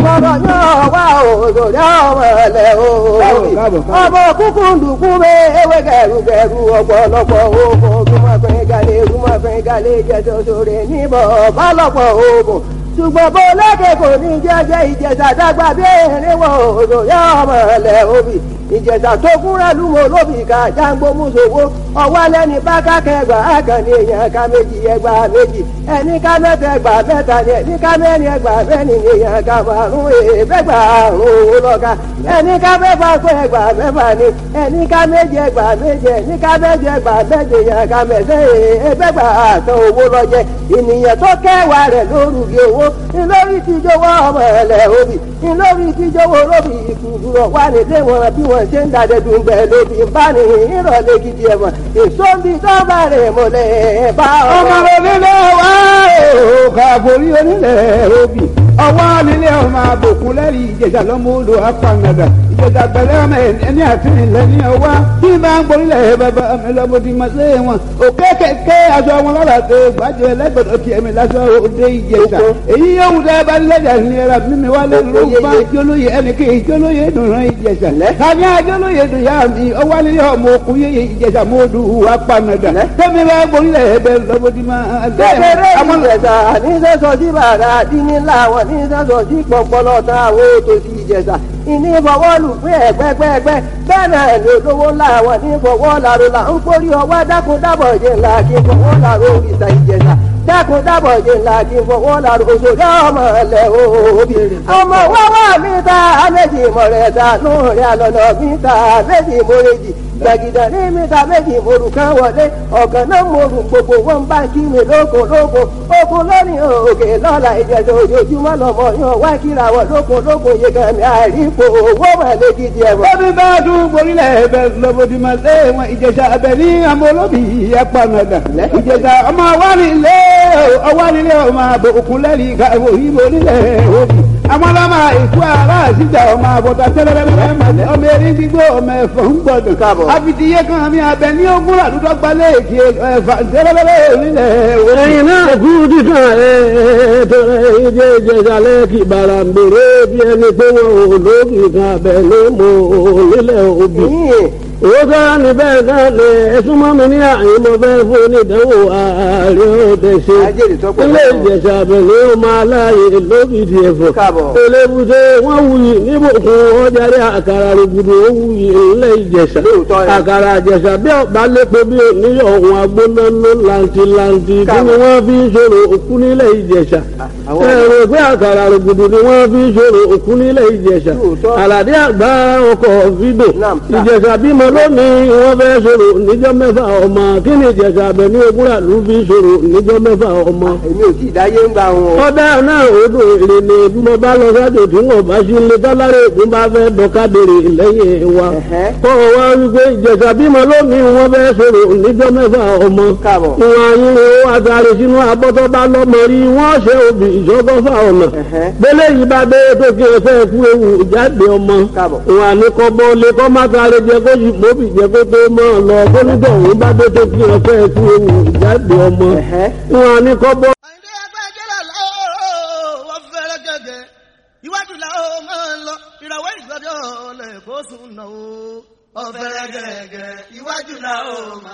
kọ̀rọ̀ yóò wá òṣòrí ọmọ ẹ̀lẹ́ o. ọmọ kúkú ndùkú bẹ ewé gẹ̀rùgẹ̀rù ọ̀pọ̀lọpọ̀ oògùn ojúmọ̀fẹ́ galẹ̀ ojúmọ̀fẹ́ galẹ̀ jẹ́sọ̀ sórí níbọ̀ bálọ̀pọ̀ oògùn ṣùgbọ́n bó lẹ́kẹ̀ kò ní jẹ́jẹ́ ìjẹ̀sà dàgbà bí erin wọ òṣòrí ọmọ ẹ̀lẹ́ òbí ìjẹ̀sà tó kúnra lúwo lóbì ká jágbó mùsòwò ọwọ́ lẹ́ni bá kákẹ́gbà àkànní èèyàn ká méjì ẹgbà méjì ẹni ká mẹ́ta ẹgbà mẹ́ta ni ẹni ká mẹ́rin ẹgbà mẹ́rin ni èèyàn ká márùn èèfẹ́gbà àrùn owó lọ́ka ẹni ká mẹ́fà pé ẹgbà mẹ́fà ni ẹni ká méje ẹgbà méje ẹni ká méje ẹgbà méje èèyàn ká mẹ́sẹ̀ èèfẹ́gbà àtàn owó lọ́jẹ́ ènìyàn tó kẹwàá rẹ̀ lórúkì owó ńlórí tíjọwọ́ ọmọ ẹ̀lẹ́ òbí ńlórí tíjọwọ́ lóbì ìkùrọ̀ wà nílé wọn bí wọ́n ṣe ń dàdẹ́dùn bẹ́ẹ̀ lóbi ń bá ní ìrọ̀lẹ́ gidi ẹ̀wọ̀n èso ń bi dọ́gba rẹ̀ mọ́lẹ̀ bá ọmọ rẹ nílé wá o kàbórí onílẹ̀ òbí ọwọ́ nílé ọmọ àbòkún lẹ́rìí ìjẹ̀jà lọ́mọ odò apànàdà ìjẹ̀jà pẹ̀lẹ́ ọmọ ẹni àtìrìnlẹ̀ ní ọwá bí bá ń gborílẹ̀ bàbá mi lọ́mọ ti mọ̀ sí wọn òkè kẹ̀kẹ́ aṣọ wọn lọ́la tó gbàjẹ́ lẹ́gbẹ̀dọ̀ kí ẹ̀mí lásọ òde ìjẹ̀jà èyí yóò wù dẹ́ bá lẹ́jà nira mímí wá lé lóba jólóye ẹnì kí jólóye dùnrán ìjẹ̀jà tàbí àjólóye dùn yá mi ọwọ́ nílé ọmọ òkú yé ìjẹ̀jà mọ́ọ́dù apànàdà tẹ́mi bá gborílẹ̀ ẹ̀bẹ̀ lọ́mọ ti máa kékeré ìjẹ̀sà ní sẹ́sọ̀ sí bàrà dínní láwọn ní sẹ́sọ̀ sí pọ̀pọ̀lọ́ tán àwọn ètò sí ìjẹ̀sà ìní fọwọ́ lù pé ẹ̀gbẹ́gbẹ́gbẹ́ bẹ́ẹ̀ náà ní olówó láwọn ní fọwọ́ làrò là ń kórí ọwọ́ dákun dábọ̀ jẹ́ ńlá kí fọwọ́ làrò ìta ìjẹ̀sà dákun dábọ̀ jẹ́ ńlá kí fọwọ́ làrò òṣèré ọmọ ẹ̀lẹ́ òbí ọmọ wọ́wọ́ mi ta méjì mọ̀rẹ́ta lóòrè àlọ́nà mi ta méjì mọ̀rẹ́jì gbàgìdà ní mẹ́ta méjì morù kan wọlé ọ̀kan náà morù gbogbo wọn bá kí mi lóko lóko oko lórí òkè lọ́la ìjẹ̀dọ̀ ojoojúmọ́ lọ́mọ yan wá kíra wọ lóko lóko yẹ kan mi àìrípo owó mọ̀lẹ́ gidi ẹ̀wọ̀n. Bọ́bí bá dún gborílẹ̀ ẹ̀bẹ̀ lọ́bọ̀dì máa lé wọn ìjẹ̀sà ẹ̀bẹ̀ ní àmọ́ olóbì apanadà. Ìjẹ̀sà ọmọ awánilé ọwánilé ọmọ àbò òkúnlẹ́rì ìkàwé òyìnbó nílẹ̀ òbí. Àwọn ọlọ́mọ ìkú ara àṣìjà ọmọ àbọ̀tà tẹ́lẹ̀lẹ́lẹ́ màlẹ́ ọmọ erin gbígbó ọmọ ẹ̀fọ́ ń gbọdọ̀. Káàbọ̀. Àfitìyé kan mi abẹ ní ogún àdúgbò gbalẹ̀ èkì ẹ̀fà tẹ́lẹ̀lẹ́lẹ́ nílẹ̀ òbí. ẹ̀yin náà kú dídán ẹ̀ tọrẹ ìjẹ́ ìjẹ̀jálẹ̀ kì bàrà ń bèrè bí ẹni pé wọn ò lókì kan abẹ ló mọ nílẹ̀ òbí. owó sára ní bẹ́ẹ̀ náà lè ẹ̀sùn mọ́ mi ní àyè mo fẹ́ fún onídàáwò ààrẹ òde ṣe. Ajẹ́rìí tọ́pọ̀ ilé náà. ìjẹ̀sà abẹ̀lé ó máa láàyè lókìdí ẹ̀fọ́. Káàbọ̀. elébùté wọ́n wuyì níbùkún ọjàre àkàrà rògbòdò ó wuyì ilé ìjẹ̀sà. Lóòótọ́ ni. àkàrà àjẹsà bí ọ̀bá lépo bí oníyọ̀ ọ̀hún agbónáná làǹtìlàǹtì kí ni Káàbọ̀. wọ́n fi ń ṣòro òkú nílẹ̀ ìjẹ̀sà. àwọn- ẹ̀rọ pé àkàrà rògbòdò ni wọ́n fi ń ṣòro òkú nílẹ̀ ìjẹ̀sà. Lóòótọ́. àlàdé àgbà ọkọ̀ fídò. Naam, sir. ìjẹ̀sà bímọ lónìí wọ́n fẹ́ ṣòro níjọ́ mẹ́fà ọmọ kí ni ìjẹ̀sà abẹ ní ogúnra ló fi ṣòro níjọ́ mẹ́fà ọmọ èmi ò tí ì dáyé ń gba wọn. ọdẹ náà odò èrè ni bí mo bá lọ sájò tí wọn bá sí ilé dọ́lárì ògùn bá fẹ́ dọ́kadèrè lẹ́yìn wa. Ẹ̀hẹ́. kọ́ ọ wá wípé ìjẹ̀sà bímọ lónìí wọn fẹ́ sọ̀rọ̀ níjọ́ mẹ́fà ọmọ. Káàbọ̀. wọn ayínwó àtàrí sínú abọ́tọ́ bá lọ́mọ rí wọ́n ṣe òbí ìṣọ́gọ́fà ọ̀nà. Ẹ̀hẹ́. gbélé yìí bá dé tó kí ẹ fẹ́ kú ewu jáde ọmọ. Káàbọ̀. wọn àní kọ́ bọ́ lé kọ́ má sáré jẹ kó yìí mọ́bì jẹ kó tó mọ́ ọ lọ kó nígbà òun bá dé tó kí ẹ fẹ́ kú ewu jáde ọmọ. Ẹ̀hẹ́. wọn àní kọ́ bọ́ àyìndé agbẹjẹrẹ lọ́wọ́ wọ́n fẹ́rẹ́ gẹ́gẹ́ iwájú làwọn máa ń lọ ìràwọ̀ ìgbàdí ọ̀lẹ̀ kó sùn náà ó. ọ̀fẹ́rẹ́ gẹ́gẹ́ iwájú làwọn máa